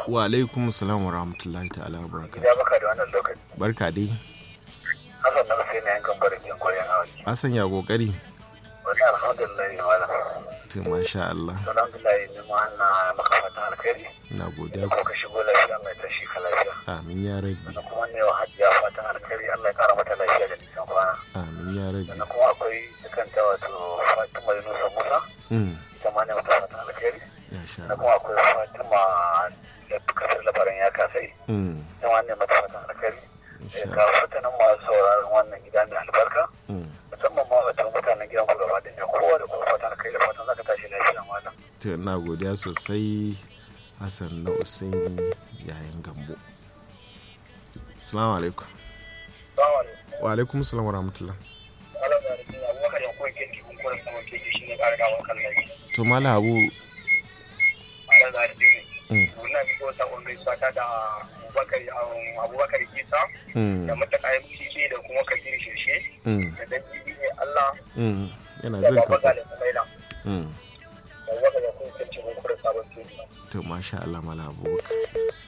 wa alaikum salam wa rahmatullahi ta'ala wa barakatuh Ya baka da wannan lokaci. barka dai Hassan na sai na yankan barin kin koyan hawa. Hassan ya kokari Wani alhamdulillah malam. to masha Allah Alhamdulillah ni ma na maka fatan alkhairi. na Da godiya kuma ka shigo lafiya mai tashi ka lafiya. amin ya rabbi Sannan kuma ne wa hajiya fatan alkhairi Allah ya kara mata lafiya da nisan kwana. amin ya rabbi Sannan kuma akwai kanta wato Fatima Yunusa Musa. mm Ita ma ne mata fatan alkhairi. ya sha Sannan kuma akwai Fatima da kasar labaran ya kasai. mm Ita ma ne mata fatan alkhairi. insha Ga fatanin masu sauraron wannan gida mai albarka. mm musamman ma wata mutanen gidan ku gaba da kowa da kowa fatan kai da fatan zaka tashi lafiya malam to ina godiya sosai Hassan na Usaini yayin gambo Assalamu alaikum salamu alaikum wa alaikum salam wa rahmatullah ala da rikin abubakar ya koyi kirki kun kura sama kirki shi ne ƙara dawo kan lafi to mala abu ala da rikin mm wannan bi ko sabon gaisuwa ta da abubakar abubakar isa mm da mutaka ya ce da kuma kabir shirshe mm da dan bibi ne allah mm yana da jin baba ka da kumaila mm abubakar ya koyi kirki kun kura sabon kirki to masha Allah mala abubakar